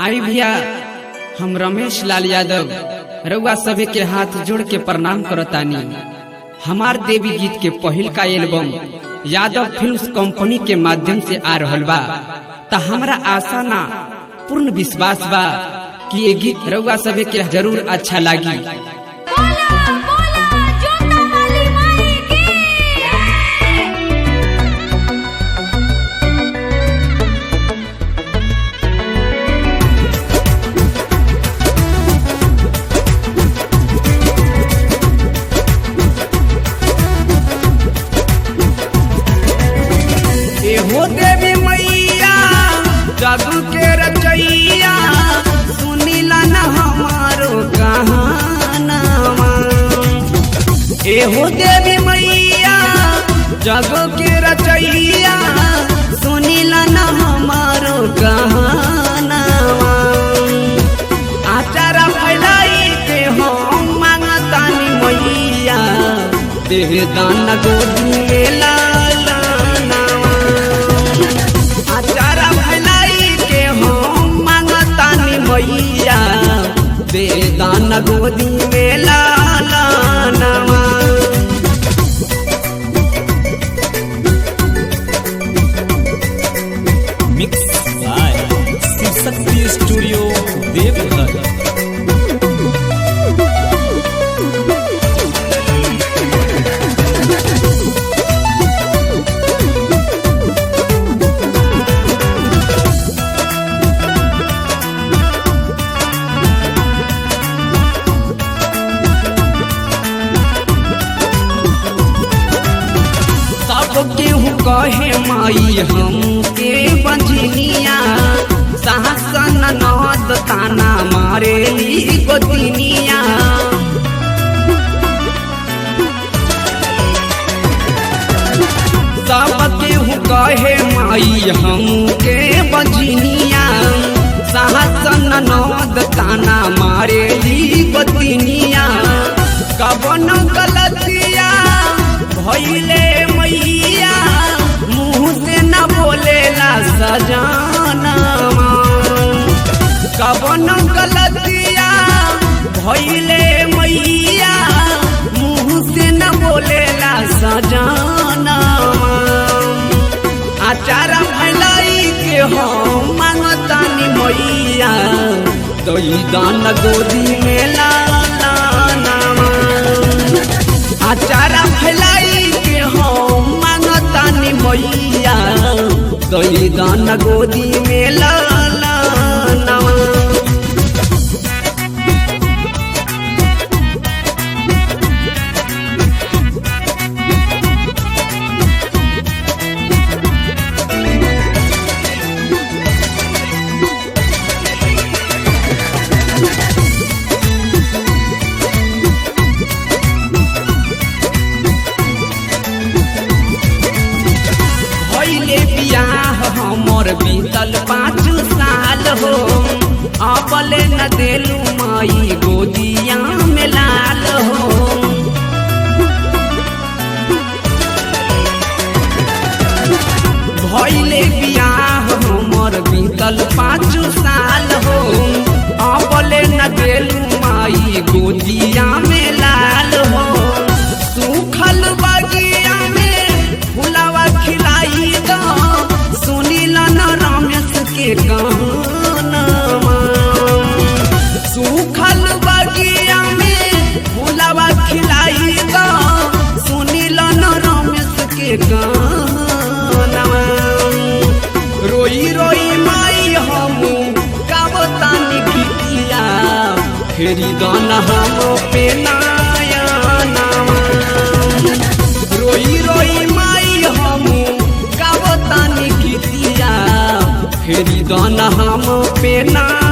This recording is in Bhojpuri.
आई भैया हम रमेश लाल यादव रउआ सभी के हाथ जोड़ के प्रणाम करतानी हमार देवी गीत के पहिल का एल्बम यादव फिल्म्स कंपनी के माध्यम से आ रहल बा त हमरा आशा ना पूर्ण विश्वास बा कि ये गीत रउआ सभी के जरूर अच्छा लागी बोला बोला जोता वाली माई की एहो देवी मैया जादू के रचैया सुनीला न हमारो कहानावा एहो देवी मैया जादू के रचैया सुनीला न हमारो कहानावा आचारा फैलाई के हम मांगतानी मैया देह दान गोदी में लाला नावा आचारा फैलाई के हम मांगतानी मैया बेदान गोदी में लाला नावा mix by Shivshakti studio Deoghar सब केहू कहे माई हमके बंझनिया सहसन नद ताना मारे ली गोतिनिया सब केहू कहे माई हमके बंझनिया सहसन नद ताना मारे ली गोतिनिया कवन गलतिया भैले मैया मुँह से न बोलेला सजानवा कवन गलतिया भैले मैया मुँह से न बोलेला सजानवा आचारा फैलाई के हम मांगतानी मैया दई दान गोदी में लाला नामा आचारा फैलाई के हम मांगतानी मैया दई दान गोदी में लाला नामा भैले बियाह हमर बीतल पाँच साल हो अपले न देलू माई गोदिया में लाल हो भैले बियाह हमर बीतल पाँच साल हो अपले न देलू माई गोदिया में लाल हो सूखल बगिया में फुलावा खिलाई दो सुनील न रमेश के गानवा सूखल बगिया में फुलावा खिलाई दो सुनील न रमेश के गानवा रोई रोई माई हम गावतानी गीतिया फेरी दाना हम पे नाया नामा रोई रोई माई हम गावतानी गीतिया फेरी दाना हम पे ना